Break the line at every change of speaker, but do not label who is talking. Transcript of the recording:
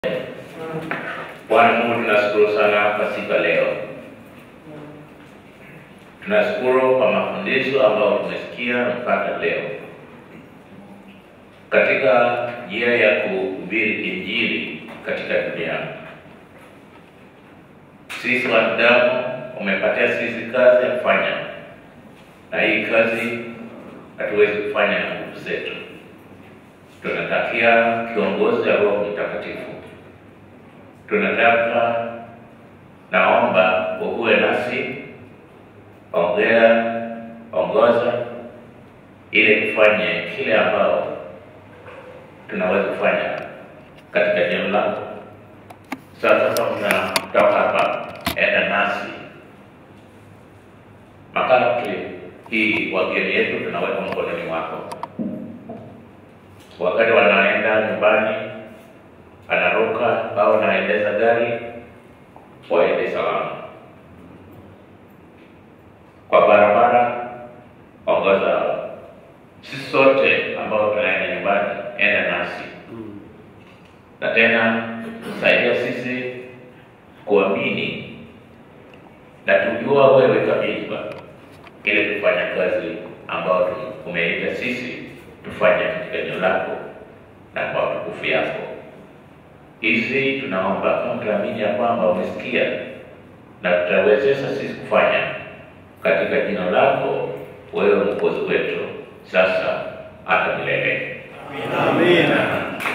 Bwana Mungu, tunashukuru sana kwa siku ya leo. Tunashukuru kwa mafundisho ambayo tumesikia mpaka leo katika njia ya kuhubiri Injili katika dunia. Sisi wanadamu umepatia sisi kazi ya kufanya, na hii kazi hatuwezi kufanya na nguvu zetu. Tunatakia kiongozi wa Roho Mtakatifu. Tunataka naomba uwe nasi, ongea, ongoza, ili tufanye kile ambao tunaweza kufanya katika neno lako. Sasa kama tunatoka hapa, enda nasi makati hii wageni yetu tunaweka mkononi mwako, wakati wanaenda nyumbani, anaruka au anaendesha gari, waende salama kwa barabara. Ongoza sisi sote ambao tunaenda nyumbani, enda nasi na tena saidia sisi kuamini na tujua wewe kabisa, ili kufanya kazi ambayo umeita sisi tufanye katika eneo lako na kwa utukufu yako. Hizi tunaomba kama tunaamini ya kwamba umesikia na tutawezesha sisi kufanya katika jina lako wewe Mwokozi wetu, sasa hata milele.
Amina.